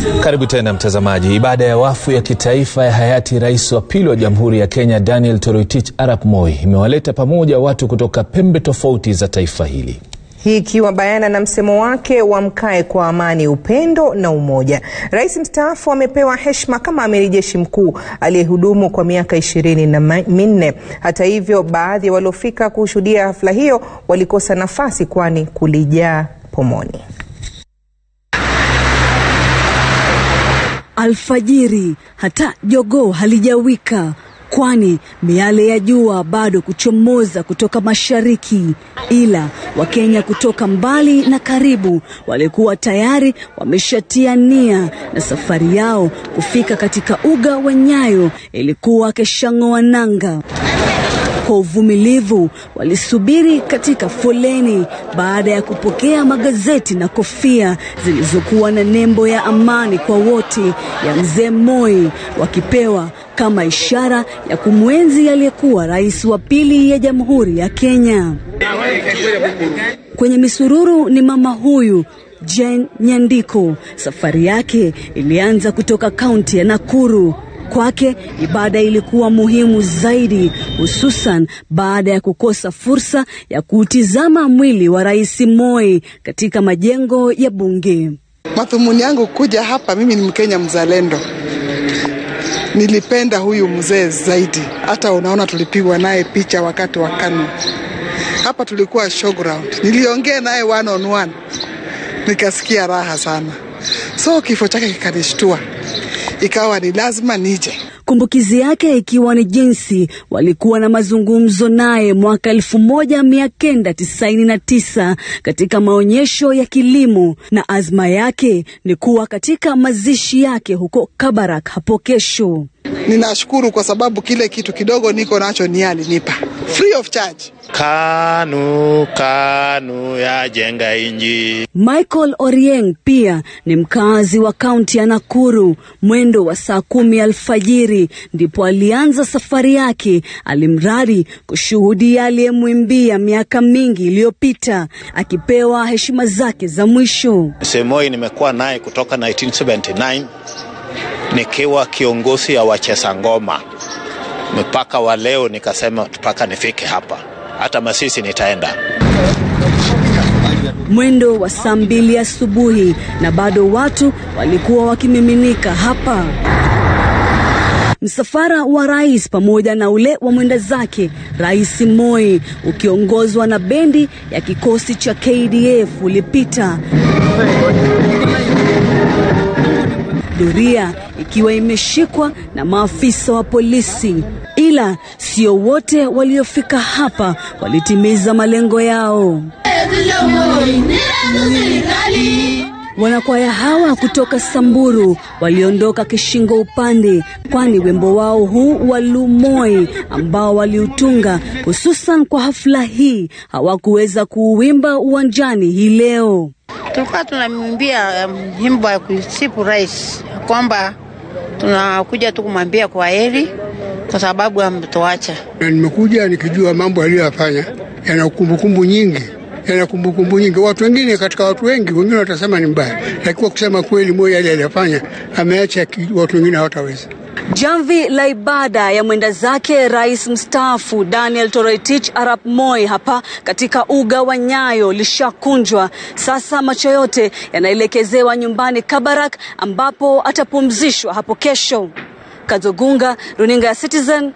Karibu tena mtazamaji. Ibada ya wafu ya kitaifa ya hayati rais wa pili wa Jamhuri ya Kenya Daniel Toroitich arap Moi imewaleta pamoja watu kutoka pembe tofauti za taifa hili. Hii ikiwa bayana na msemo wake wa mkae kwa amani, upendo na umoja. Rais mstaafu amepewa heshima kama amiri jeshi mkuu aliyehudumu kwa miaka ishirini na minne. Hata hivyo, baadhi ya waliofika kushuhudia hafla hiyo walikosa nafasi kwani kulijaa pomoni. Alfajiri hata jogoo halijawika, kwani miale ya jua bado kuchomoza kutoka mashariki, ila Wakenya kutoka mbali na karibu walikuwa tayari wameshatia nia na safari yao kufika katika uga wa Nyayo ilikuwa keshang'oa nanga. Kwa uvumilivu walisubiri katika foleni baada ya kupokea magazeti na kofia zilizokuwa na nembo ya amani kwa wote ya mzee Moi, wakipewa kama ishara ya kumwenzi aliyekuwa rais wa pili ya Jamhuri ya Kenya. Kwenye misururu ni mama huyu Jane Nyandiko. Safari yake ilianza kutoka kaunti ya Nakuru. Kwake ibada ilikuwa muhimu zaidi, hususan baada ya kukosa fursa ya kuutizama mwili wa Rais Moi katika majengo ya bunge. Madhumuni yangu kuja hapa, mimi ni Mkenya mzalendo, nilipenda huyu mzee zaidi. Hata unaona tulipigwa naye picha wakati wa KANU hapa, tulikuwa showground. Niliongea naye one on one, nikasikia raha sana, so kifo chake kikanishtua ikawa ni lazima nije. Kumbukizi yake ikiwa ni jinsi walikuwa na mazungumzo naye mwaka elfu moja mia kenda tisaini na tisa katika maonyesho ya kilimo, na azma yake ni kuwa katika mazishi yake huko Kabarak hapo kesho. Ninashukuru kwa sababu kile kitu kidogo niko nacho ni alinipa free of charge. KANU KANU ya jenga inji. Michael Orieng pia ni mkazi wa kaunti ya Nakuru. Mwendo wa saa kumi alfajiri ndipo alianza safari yake, alimradi kushuhudia aliyemwimbia miaka mingi iliyopita, akipewa heshima zake za mwisho. Mzee Moi nimekuwa naye kutoka 1979 nikiwa kiongozi ya wacheza ngoma mpaka wa leo, nikasema mpaka nifike hapa, hata Masisi nitaenda. Mwendo wa saa mbili asubuhi na bado watu walikuwa wakimiminika hapa. Msafara wa rais pamoja na ule wa mwenda zake Rais Moi ukiongozwa na bendi ya kikosi cha KDF ulipita doria ikiwa imeshikwa na maafisa wa polisi, ila sio wote waliofika hapa walitimiza malengo yao. Wanakwaya hawa kutoka Samburu waliondoka kishingo upande, kwani wimbo wao huu wa Lumoi ambao waliutunga hususan kwa hafla hii hawakuweza kuuwimba uwanjani hii leo. Tulikuwa tunamwimbia nyimbo um, ya kusifu rais kwamba tunakuja tu kumwambia kwa heri kwa sababu ametuacha. Na nimekuja nikijua mambo aliyoyafanya yana kumbukumbu nyingi yana kumbukumbu nyingi. Watu wengine, katika watu wengi, wengine watasema ni mbaya, lakini kwa kusema kweli, moja yale aliyofanya ameacha watu wengine hawataweza. Jamvi la ibada ya mwenda zake rais mstaafu Daniel Toroitich arap Moi hapa katika uga wa Nyayo lishakunjwa. Sasa macho yote yanaelekezewa nyumbani Kabarak, ambapo atapumzishwa hapo kesho. Kazogunga, runinga ya Citizen.